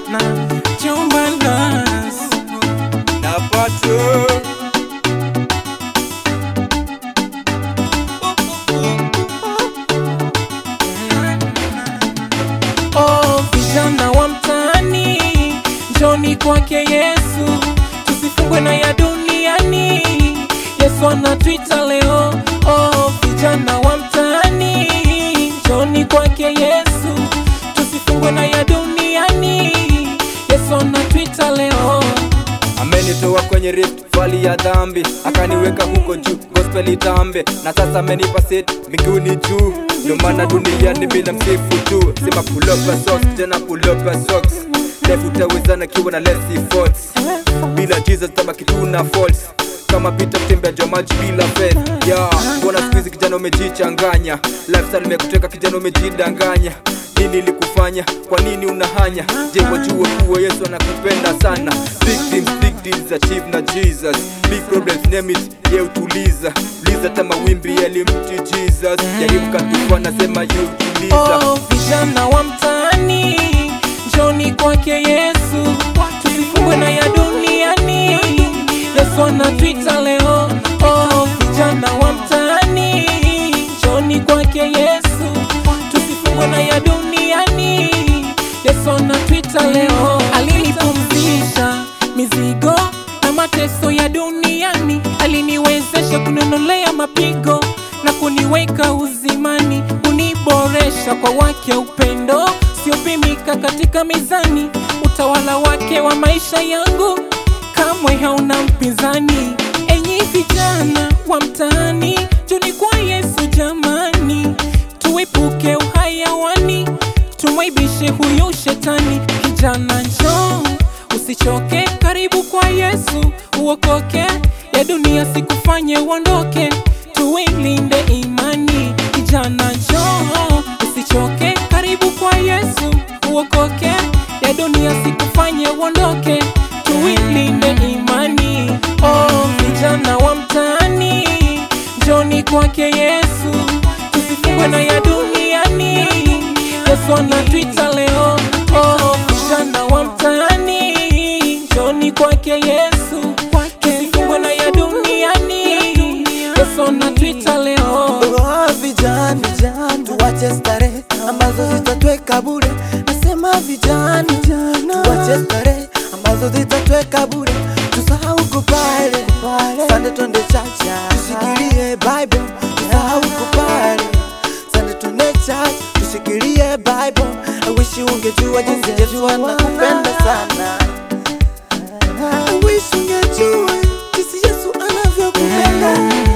na Chumbanas Napato Oh, vijana wa mtaani, njoni kwake Yesu, tusifungwe na ya duniani. Yesu anatuita leo. Oh, vijana wa mtaani, njoni kwake Yesu, tusifungwe na ya duniani. Yesu anatuita leo. amenitoa kwenye rift valley ya dhambi akaniweka huko juu gospel itambe na sasa amenipa set miguuni juu ndio maana duniani bila msifu tu sema pull up your socks tena pull up your socks life utawezana kiwa na less efforts bila jesus tabaki tu na faults kama pita kutembea juu ya maji bila faith yeah mbona siku hizi kijana umejichanganya lifestyle imekuteka kijana umejidanganya nini ilikufanya kwa nini unahanya je wajue kuwa yesu anakupenda sana big dreams big deals achieve na jesus big problems name it ye utuliza uliza hata mawimbi yalimti jesus jaribu katufa nasema yutuliza Oh, vijana wa mtaani, njoni kwake Yesu, tusifungwe na ya duniani. Yesu anatuita leo. Oh, vijana wa mtaani, njoni kwake Yesu, tusifungwe na ya duniani. Yesu anatuita leo. Alinipumzisha mizigo na mateso ya duniani, aliniwezesha kunionolea mapigo na kuniweka uzimani, uniboresha kwa wake upendo siopimika katika mizani. Utawala wake wa maisha yangu kamwe hauna mpinzani. Enyi vijana wa mtaani, njoni kwa Yesu jamani, tuepuke uhayawani, tumwaibishe huyu shetani. Kijana njoo, usichoke, karibu kwa Yesu uokoke, ya dunia sikufanye uondoke, tuilinde imani. Kijana njoo, usichoke, karibu kwa Yesu uokoke, ya dunia sikufanye uondoke, tuilinde imani. Oh, vijana wa mtaani, njoni kwake Yesu, tusifungwe na ya duniani. Yesu anatuita leo. Oh, vijana wa mtaani, njoni kwake Yesu, tusifungwe na ya duniani. Yesu anatuita leo. Oh, vijana tuwache starehe ambazo zitatweka bure. Nasema vijana tuwache starehe ambazo zitatweka bure, tusahau kupale sande, twende chacha, tushikilie Bible, tusahau kupale sande, twende chacha, tushikilie Bible. I wish ungejua jinsi Yesu anakupenda sana. I wish ungejua jinsi Yesu anavyokupenda.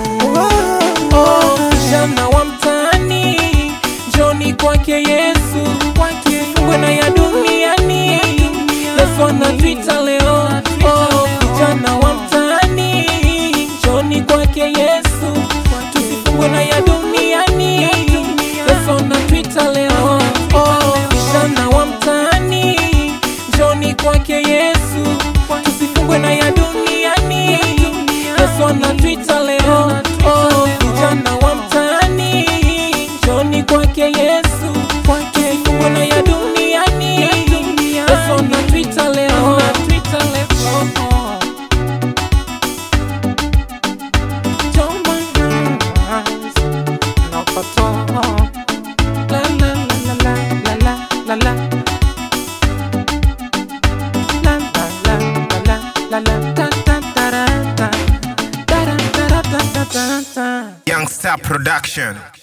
Oh. Oh, vijana wa mtaani, njoni kwake Yesu, tusifungwe na ya duniani. Yesu anatuita leo. Oh, vijana wa mtaani, njoni kwake Yesu, tusifungwe na ya duniani. Yesu anatuita leo. Oh, vijana wa mtaani, njoni kwake Yesu, tusifungwe na ya duniani. Yesu anatuita leo. Oh, vijana wa mtaani, njoni kwake Yesu, tusifungwe na ya duniani. Yesu anatuita leo. Jomanas, napato. La, la, la, la, la, la, la, la. La, la, la, la, la, la, la, ta, ta, ta, ra, ta. Ta, ra, ta, ra, ta, ta, ta, ta. Youngstar Production.